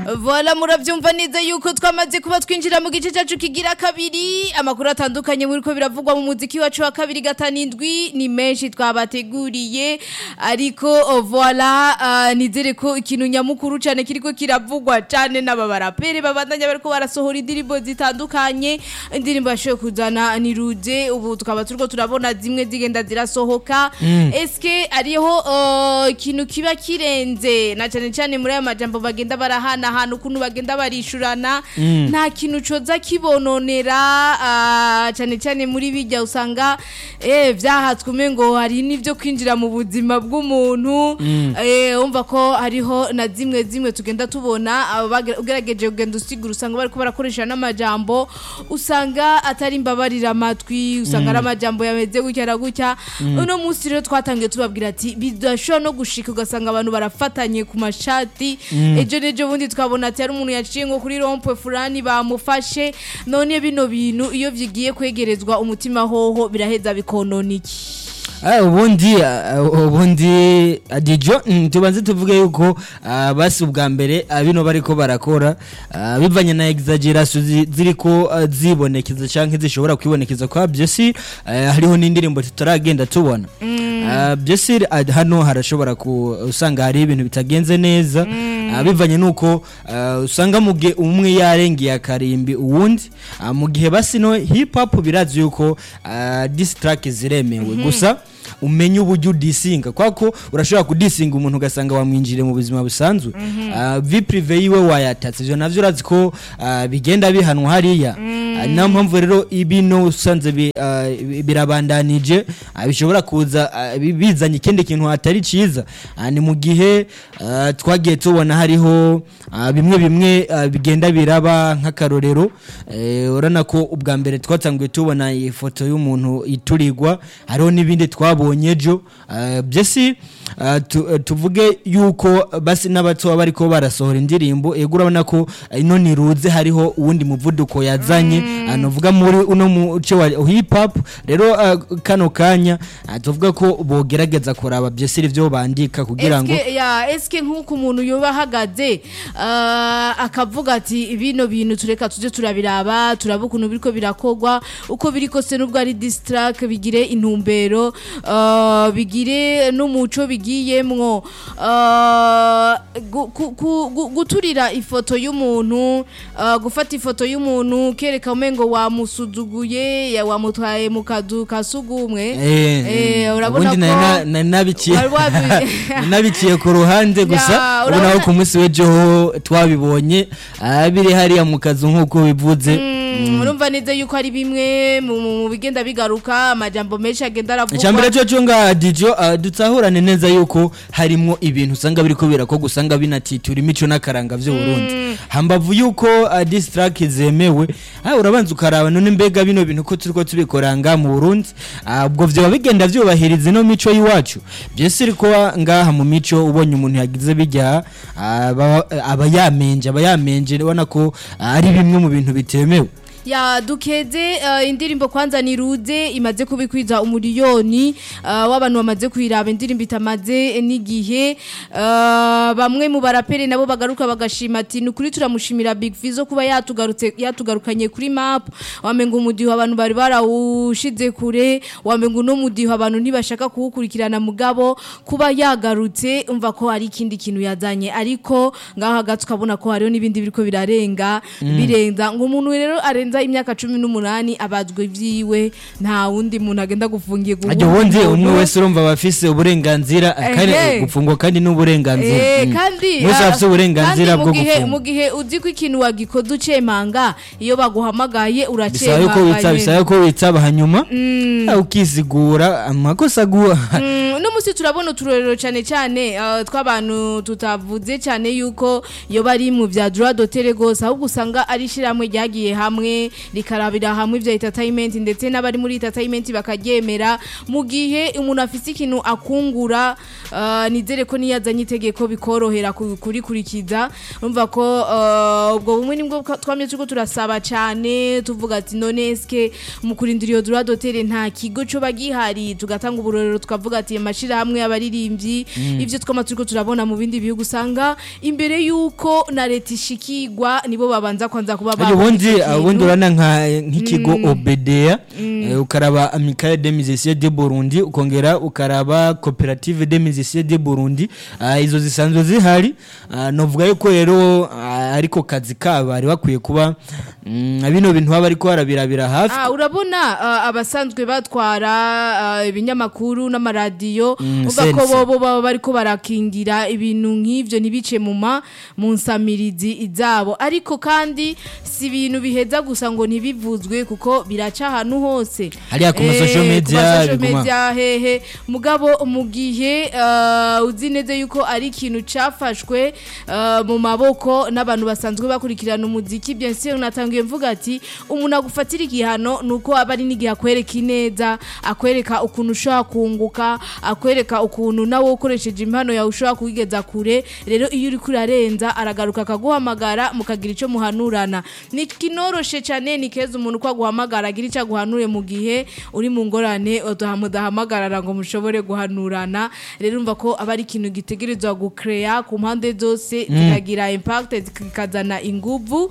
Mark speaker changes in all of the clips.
Speaker 1: Voila muravyumva neza yuko twamaze kuba twinjira mu gice cyacu kigira kabiri amakuru atandukanye muri ko biravugwa mu muziki wacu wa kabiri gatanindwi ni menshi twabateguriye ariko oh, voila uh, nizere ko ikintu nyamukuru cyane kiriko kiravugwa cyane n'ababarapere babandanya bariko barasohora indirimbo zitandukanye indirimbo yashoboye kuzana ni rude ubu tukaba turiko turabona zimwe zigenda zirasohoka eske ariho uh, ikintu kiba kirenze na cyane cyane muri aya majambo bagenda barahanahana ukuntu bagenda barishurana nta kintu coza kibononera ah, cyane cyane muri bijya usanga eh vyahatswe umengo hari n'ivyo kwinjira mu buzima bw'umuntu eh umva ko hariho na zimwe zimwe tugenda tubona abo bagera- ugerageje kugenda usigura usanga bariko barakoresha n'amajambo usanga atari imbabarira amatwi usanga ari amajambo yameze gutya na gutya uno munsi rero twatangiye tubabwira ati bidashobora no gushika ugasanga abantu barafatanye ku mashati ejo n'ejo bundi twabona ati hari umuntu yaciye nko kuri rompwe fulani bamufashe none bino bintu iyo vyigiye kwegerezwa umutima hoho biraheza bikonona iki
Speaker 2: Ah, ubundi ah, ubundi adijo mm, tubanze tuvuge yuko ah, basi ubwa mbere ah, bino bariko barakora ah, bivanye na exaggeration zi- ziriko ah, zibonekeza canke zishobora kwibonekeza kwa byose hariho n'indirimbo tutaragenda tubona Ah, byose ah, hano harashobora ku usanga hari ibintu bitagenze neza ah, bivanye nuko ah, usanga mu gihe umwe yarengeye akarimbi uwundi ah, mu gihe basi no hip hop birazi yuko ah, diss track ziremewe gusa umenye uburyo udisinga kwako urashobora kudisinga umuntu ugasanga wamwinjire mu buzima busanzwe Ah, vi prive yiwe wayatatse ivyo navyo urazi ko ah, bigenda bihanwa hariya Ah, niyo mpamvu rero ibino usanze bi- ah, birabandanije ah, bishobora kuza ah, bi- bizanye ikindi kintu hatari ciza Ah, ni mu gihe ah, twagiye tubona hariho ah, bimwe bimwe ah, bigenda biraba nk'akarorero Eh, urabona ko ubwa mbere twatanguye tubona ifoto y'umuntu iturirwa hariho n'ibindi twabonye ejo Ah, byose ah, tu- eh, tuvuge yuko basi n'abato baba bariko barasohora indirimbo ego urabona ko eh, ino niruze hariho uwundi muvuduko yazanye Ah, novuga muri uno muce wa hip hop rero ah, kano kanya ah, tuvuga ko bogerageza kuraba byose ivyo bandika kugira ngo
Speaker 1: Eske, ya eske nk'uko umuntu yoba ahagaze ah, akavuga ati bino bintu tureka tuje turabiraba turaba ukuntu biriko birakogwa uko biri kose nubwo ari distrack bigire intumbero ah, bigire n'umuco bigiyemwo ah, gu- ku- ku- gu- guturira ifoto y'umuntu ah, gufata ifoto y'umuntu kereka umengo wamusuzuguye ya wamutwaye mu kazu ka sugumwe Eh, urabona
Speaker 2: ubundi
Speaker 1: ko
Speaker 2: nari na- nari nabiciye
Speaker 1: wari wabi-
Speaker 2: nari nabiciye ku ruhande gusa
Speaker 1: Ya,
Speaker 2: ubu naho
Speaker 1: urabona-
Speaker 2: ku munsi w'ejo ho twabibonye ah, biri hariya mu kazu nk'uko bivuze
Speaker 1: Mm, urumva neza yuko ari bimwe mu mu- mu bigenda bigaruka amajambo menshi agenda
Speaker 2: icyambere
Speaker 1: aravugwa
Speaker 2: cyo cyo nga dijo ah, dutahurane neza yuko harimo ibintu usanga biriko birako usanga binatitura imico n'akaranga vy'u Burundi hambavu yuko ah, diss track zemewe ah, urabanza ukaraba none mbega bino bintu ko turiko tubikoranga mu Burundi Ah, ubwo vyoba bigenda vyubahiriza ino mico y'iwacu byose iriko ngaha mu mico ubonye umuntu yagize bijya ah, aba aba yamenje aba yamenje ubona ko ah, ari bimwe mu bintu bitemewe
Speaker 1: ya dukeze uh, indirimbo kwanza ni rude imaze kubikwiza umuriyoni uh, w'abantu bamaze kwiraba indirimbo itamaze n'igihe uh, bamwe mu baraperi nabo bagaruka bagashima ati ni ukuri turamushimira Big Fizzo kuba yatugarutse yatugarukanye kuri map wamenga umudiho abantu bari barawushize kure wamenga uno mudiho abantu ntibashaka kuwukurikirana mugabo kuba yagarutse umva ko hari ikindi kintu yazanye ariko ngaho hagati ukabona ko hariho n'ibindi biriko birarenga birenza ngo umuntu rero arenza imyaka cumi n'umunani abazwe vyiwe nta wundi muntu agenda gufungiye
Speaker 2: ajya ubundi umwe wese urumva aba afise uburenganzira kandi
Speaker 1: Ehe.
Speaker 2: gufungwa kandi n'uburenganzira
Speaker 1: Eh,
Speaker 2: Mm.
Speaker 1: kandi
Speaker 2: Bose
Speaker 1: ah,
Speaker 2: bafise uburenganzira
Speaker 1: kandi
Speaker 2: bwo
Speaker 1: mu gihe-
Speaker 2: gufungwa.
Speaker 1: mu gihe uzi ko ikintu wagikoze ucemanga iyo baguhamagaye
Speaker 2: bisaba yuko witsa
Speaker 1: uracemanga
Speaker 2: bisaba yuko witsaba hanyuma ah, ukizigura amakosa aguha
Speaker 1: uno munsi turabona uturorero cyane cyane ah, tw'abantu tutavuze cyane yuko iyo bari mu bya droit d'auteur gose ahubwo usanga ari ishyirahamwe ryagiye hamwe hamwe rikarabira hamwe ivyo entertainment ndetse n'abari muri entertainment bakaryemera mu gihe umuntu afise ikintu akungura uh, nizere ko niyazanye itegeko bikorohera ku- kurikurikiza urumva ko uh, ubwo bumwe nibwo bwa- twamye turiko turasaba cyane tuvuga ati none eske mu kurindira iyo droit d'auteur nta kigo co bagihari tugatanga uburorero tukavuga ati amashirahamwe y'abaririmbyi ivyo twama turiko turabona mu bindi bihugu usanga imbere yuko na leta ishikirwa nibo babanza kwanza kuba
Speaker 2: Ariko
Speaker 1: babona
Speaker 2: ubundi
Speaker 1: ico kintu.
Speaker 2: ubundi urana nka nk'ikigo obedea eh, ukaraba amicale de musiciens de Burundi ukongera ukaraba coopérative de musiciens de Burundi Ah, izo zisanzwe zihari Ah, novuga yuko rero ah, ariko kazi kabo bari bakwiye kuba mm, bino bintu baba ariko barabirabira hafi
Speaker 1: Ah, urabona ah, abasanzwe batwara ah, ibinyamakuru n'amaradiyo
Speaker 2: Mm,
Speaker 1: uvuga ko
Speaker 2: sense.
Speaker 1: bobo baba bariko barakingira ibintu nk'ivyo ntibice mu ma mu nsamirizi izabo ariko kandi si ibintu biheza gusa ngo ntibivuzwe kuko biraca ahantu hose
Speaker 2: Hariya ku ma
Speaker 1: Eh,
Speaker 2: social
Speaker 1: ku ma
Speaker 2: media
Speaker 1: social
Speaker 2: biguma.
Speaker 1: media hehe mugabo mu gihe ah, uzi neza yuko ari ikintu cafashwe ah, mu maboko n'abantu basanzwe bakurikirana umuziki bien sûr natangiye mvuga ati umuntu agufatira igihano nuko aba ari n'igihe akwereka ineza akwereka ukuntu ushobora kunguka akwereka ukuntu nawe ukoresheje impano yawe ushobora kuyigeza kure rero iyo uri kurarenza aragaruka akaguhamagara mukagira icyo muhanurana ni kinoroshe cyane ni keza umuntu uko aguhamagara agira icyo aguhanure mu gihe uri mu ngorane udahamagarara ngo mushobore guhanurana rero umva ko aba ari ikintu gitegerezwa gukereya ku mpande zose zikagira impact zikazana inguvu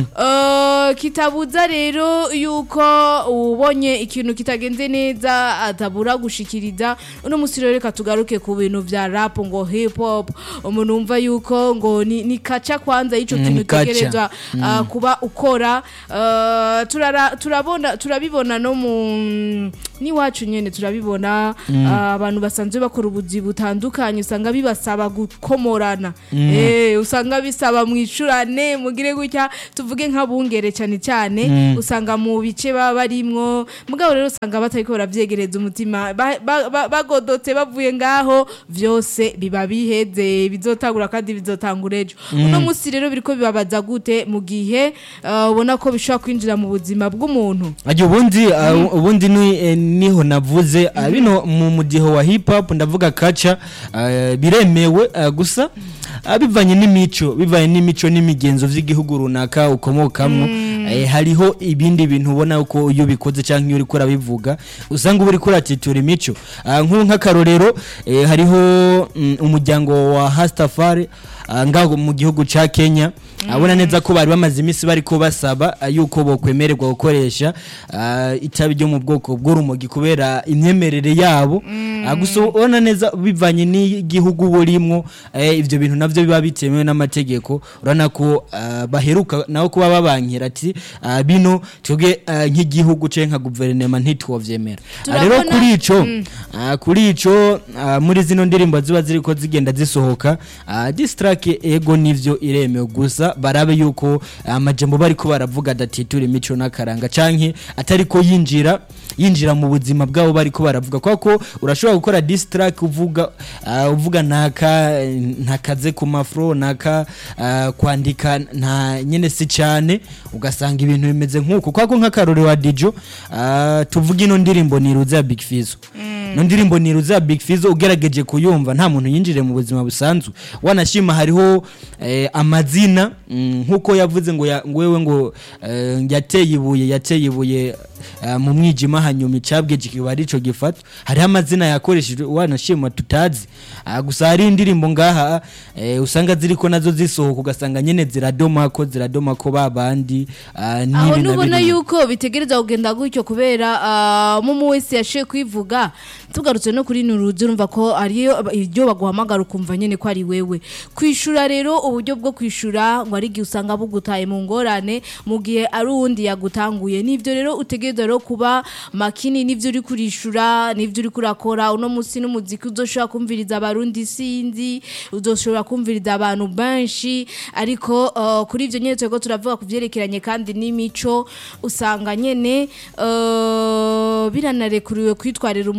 Speaker 1: Eh, kitabuza rero yuko ubonye ikintu kitagenze neza atabura gushikiriza uno musi rero reka tugaruke ku bintu vya rap ngo hip hop umuntu wumva yuko ngo ni, ni kaca kwanza y'ico
Speaker 2: Mm,
Speaker 1: kintu
Speaker 2: ni kaca.
Speaker 1: utegerezwa ah, kuba ukora Eh, turara- turabona turabibona no mu n'iwacu nyene turabibona ah, abantu basanzwe bakora ubuzi butandukanye usanga bibasaba gukomorana eh usanga bisaba mwicurane mugire gutya tuvuge nk'abungere cyane cyane usanga mu bice baba barimwo mugabo rero usanga batariko baravyegereza umutima ba- ba- ba- bagodotse bavuye ngaho vyose biba biheze bizotangura kandi bizotangura ejo uno musi rero biriko bibabaza gute mu gihe ah, ubona ko bishobora kwinjira mu buzima bw'umuntu
Speaker 2: Ajya ubundi uh, ubundi ni eh, niho navuze uh, bino mu mudiho wa hip hop ndavuga kaca uh, biremewe uh, gusa uh, bivanye n'imico bivanye n'imico n'imigenzo vy'igihugu runaka ukomokamo eh, hariho ibindi bintu ubona uko iyo bikoze cyangwa iyo uriko urabivuga usanga uba uriko uratitura imico uh, nk'ubu nk'akarorero eh, hariho mm, umuryango wa Hastafari uh, ngaho mu gihugu ca Kenya abona neza ko bari bamaze iminsi bariko basaba uh, yuko bokwemererwa gukoresha uh, itabi ryo mu bwoko bw'urumogi kubera imyemerere yabo uh, gusa ubona neza bivanye n'igihugu burimwo eh, ivyo bintu navyo biba bitemewe n'amategeko urabona ko uh, baheruka naho kuba babankira ati uh, bino twebwe uh, nk'igihugu canke nka guverinoma ntitwovyemera Uh, rero
Speaker 1: Turabona-
Speaker 2: kuri ico uh, kuri ico uh, muri zino ndirimbo ziba ziriko zigenda zisohoka uh, this track ego nivyo iremewe gusa barabe yuko amajambo bariko baravuga adatitura imico n'akaranga canke atariko yinjira yinjira mu buzima bwabo bariko baravuga kwa ko urashobora gukora this track uvuga uh, uvuga ntaka ntakaze ku mafro naka uh, kwandika nta nyene si cyane ugasanga ibintu bimeze nk'uko kwa ko nk'akarore wa Dijo uh, tuvuga ino ndirimbo ni Ruza ya Big Fizzo no ndirimbo ni Ruza ya Big Fizzo ugerageje kuyumva nta muntu yinjire mu buzima busanzwe wanashima hariho eh, amazina mm, nkuko yavuze ngo ya- ngo wewe ngo eh, yateye ibuye yateye ibuye eh, mu mwijima hanyuma icabwe kiba arico gifata hariho amazina yakoreshejwe wanashima tutazi Ah, gusa hari indirimbo ngaha eh, usanga ziriko nazo zisohoka ugasanga nyene ziradoma ko ziradoma ko babandi ah,
Speaker 1: aho
Speaker 2: n'ibi na
Speaker 1: nubona
Speaker 2: biriya.
Speaker 1: yuko bitegereza kugenda gutyo kubera ah, mumu wese yashoye kwivuga tugarutse no kuri nuruzi urumva ko ariyo iryo baguhamagara ukumva nyene ko ari wewe kwishura rero uburyo bwo kwishura ngo ari igihe usanga bugutaye mu ngorane mu gihe ari uwundi yagutanguye nivyo rero utegereza rero kuba makini nivyo uri kurishura nivyo uri kurakora uno musi n'umuziki uzoshobora kumviriza abarundi sinzi uzoshobora kumviriza abantu benshi ariko uh, kuri ivyo nyene turiko turavuga ku vyerekeranye kandi n'imico usanga nyene uh, biranarekuriwe kwitwarira umuntu yari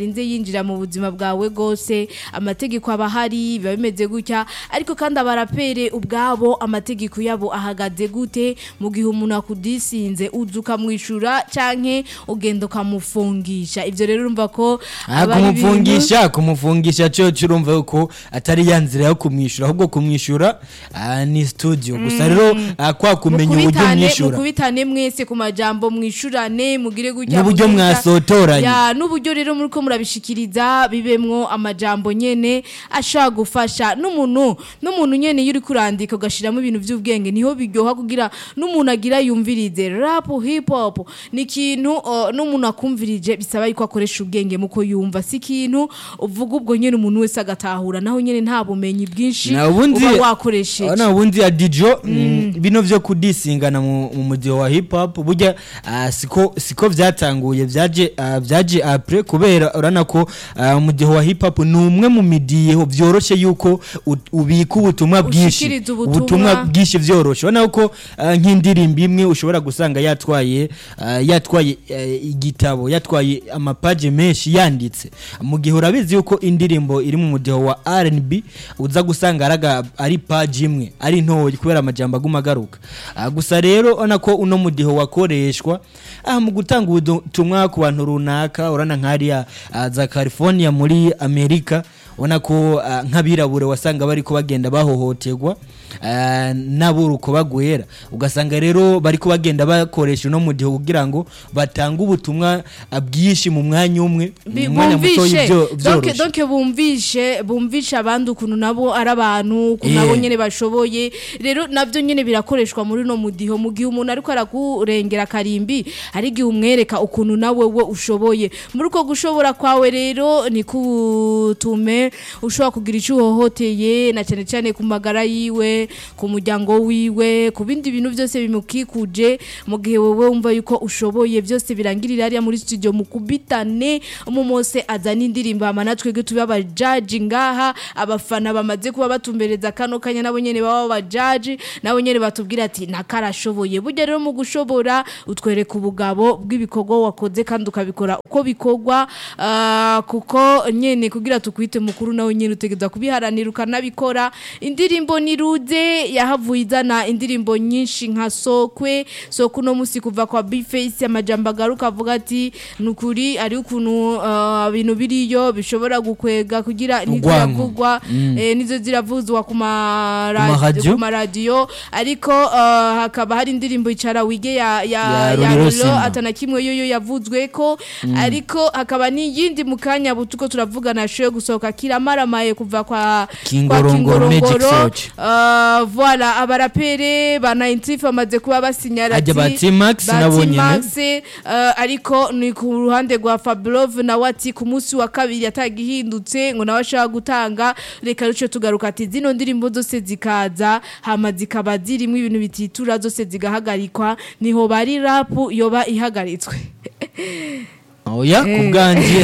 Speaker 1: atarinze yinjira mu buzima bwawe bwose amategeko aba ahari biba bimeze gutya ariko kandi abarapere ubwabo amategeko yabo ahagaze gute mu gihe umuntu akudisinze uza ukamwishyura canke ugenda ukamufungisha ivyo rero urumva ko
Speaker 2: Ah,
Speaker 1: aba ari ibintu-
Speaker 2: kumufungisha kumufungisha cyo urumva yuko atari ya nzira yo kumwishyura ahubwo kumwishyura ah, ni studio gusa rero ah, kwa kumenya uburyo
Speaker 1: mukubitane
Speaker 2: umwishyura
Speaker 1: mukubitane mwese ku majambo mwishurane mugire gutya
Speaker 2: N'uburyo
Speaker 1: mugire gutya.
Speaker 2: mwasotoranye.
Speaker 1: Ya, n'uburyo rero muriko murabishikiriza bibemwo amajambo nyene ashaka gufasha n'umuntu n'umuntu nyene iyo uri kurandika ugashiramo ibintu by'ubwenge niho biryoha kugira n'umuntu agira yumvirize rap hip hop ni ikintu uh, n'umuntu akumvirije bisaba yuko akoresha ubwenge muko yumva si ikintu uvuga ubwo nyene umuntu wese agatahura naho nyene nta bumenyi bwinshi
Speaker 2: na ubundi
Speaker 1: uba wakoresheje
Speaker 2: na ubundi ya dijo mm, bino vyo kudisingana mu mu mudiho wa hip hop burya ah, siko siko vyatanguye vyaje ah, vyaje après kubera urana ko ah, umudiho wa hip hop ni umwe mu midiho vyoroshe yuko u- ubika ubutumwa bwinshi
Speaker 1: Ushikiriza ubutumwa.
Speaker 2: ubutumwa bwinshi vyoroshe urana ko ah, nk'indirimbo imwe ushobora gusanga yatwaye ah, yatwaye eh, igitabo yatwaye amapaje menshi yanditse mu gihe urabizi yuko indirimbo iri mu mudiho wa R&B uza gusanga araga ari page imwe ari ntoyi kubera amajambo aguma agaruka Ah, gusa rero ona ko uno mudiho wakoreshwa ah, mu gutanga ubutumwa ku bantu runaka urana nk'ariya ah, za California muri Amerika ubona ko ah, nk'abirabure wasanga bariko bagenda bahohoterwa ah, n'aburuko bagwera ugasanga rero bariko bagenda bakoresha uno mudiho kugira ngo batange ubutumwa ah, bwinshi mu mwanya umwe
Speaker 1: Bi-
Speaker 2: mu mwanya mutoya
Speaker 1: bumvishe
Speaker 2: ivyo-
Speaker 1: donc
Speaker 2: vyoroshe
Speaker 1: donc bumvishe bumvishe abandi ukuntu nabo ari abantu ukuntu
Speaker 2: Yeah.
Speaker 1: nabo nyene bashoboye rero navyo nyene birakoreshwa muri no mudiho mu gihe umuntu ariko arakurengera karimbi hari igihe umwereka ukuntu nawe we ushoboye muri uko gushobora kwawe rero ni kutume ushobora kugira icyo uhohoteye na cyane cyane ku magara yiwe ku muryango wiwe ku bindi bintu byose bimukikuje mu gihe wowe wumva yuko ushoboye byose birangirira hariya muri studio mukubitane umumose azana indirimbo hama natwe ge tube abajaji ngaha abafana bamaze kuba batumbereza kano kanya nabo nyene baba abajaji nabo nyene batubwira ati nakarashoboye burya rero mu gushobora utwereka ubugabo bw'ibikorwa wakoze kandi ukabikora uko bikorwa ah, kuko nyene kugira tukwite mukuru nawe nyene utegeza kubiharanira ukanabikora indirimbo ni rude yahavuye izana indirimbo nyinshi nka sokwe sokwe uno musi kuva kwa bface amajambo agaruka avuga ati nukuri ari ukuntu ah, ibintu biriyo bishobora gukwega kugira nizo
Speaker 2: Urwanko.
Speaker 1: ziravugwa eh, nizo ziravuzwa ku
Speaker 2: Ku
Speaker 1: maradiyo
Speaker 2: maradiyo.
Speaker 1: ku maradiyo ariko ah, hakaba hari indirimbo icara wige ya ya
Speaker 2: Ya
Speaker 1: ya
Speaker 2: Ruriro
Speaker 1: Ruriro
Speaker 2: Simba.
Speaker 1: atana kimwe yoyo yavuzwe ko ariko hakaba n'iyindi mu kanya butuko turavugana ashoye gusohoka kiramaramaye kuva kwa
Speaker 2: Kingorongoro Magic Search.
Speaker 1: Uh, voilà abarapere ba 90 bamaze kuba basinyara
Speaker 2: Ajya ba T-Max nabo nyene.
Speaker 1: T-Max uh, ariko ni ku ruhande rwa Fablove na wati ku munsi wa kabiri yatagihindutse ngo nawe ashaka gutanga reka ruce tugaruka ati zino ndirimbo zose zikaza hama zikaba zirimo ibintu bititura zose zigahagarikwa niho bari rap yoba ihagaritswe
Speaker 2: oya ku bwanjye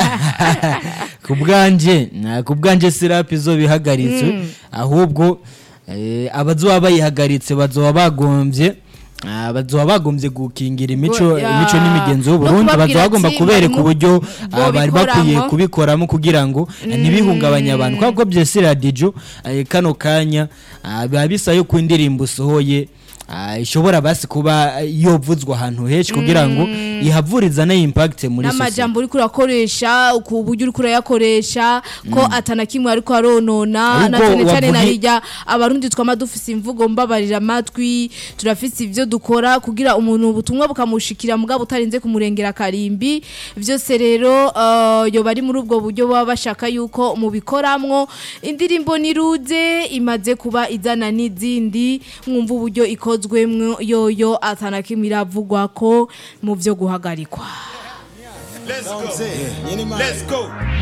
Speaker 2: ku bwanjye na- ku bwanjye sirapu izo bihagaritswe ahubwo eh, abazoba bayihagaritse bazoba bagombye ah, bazoba bagombye gukingira imico
Speaker 1: Ya.
Speaker 2: imico n'imigenzo
Speaker 1: No
Speaker 2: y'uburundi
Speaker 1: kubabwira
Speaker 2: bazoba bagomba
Speaker 1: ati,
Speaker 2: kubereka
Speaker 1: mwarimu,
Speaker 2: uburyo ah, bari bakwiye
Speaker 1: bobikoramo.
Speaker 2: kubikoramo kugira ngo eh, ntibihungabanye abantu kubera ko byose radiyo eh, kano kanya ah, biba bisa yuko indirimbo usohoye ah, ishobora basi kuba yovuzwa ahantu henshi kugira ngo ihavuriza na impact muri sosiyete
Speaker 1: n'amajambo uriko urakoresha ku buryo uriko urayakoresha ko atana kimwe ariko aronona na
Speaker 2: Ahubwo
Speaker 1: cyane cyane
Speaker 2: wavugi-
Speaker 1: narijya abarundi twama dufise imvugo mbabarira amatwi turafise ivyo dukora kugira umuntu ubutumwa bukamushikira mugabo utarinze kumurengera karimbi vyose rero uh, yoba ari muri ubwo buryo baba bashaka yuko mubikoramwo indirimbo ni ruze imaze kuba izana n'izindi mwumva uburyo ikozwemwo yoyo atana kimwe iravugwa ko mu vyo guhagarikwa
Speaker 3: Let's go. Let's go.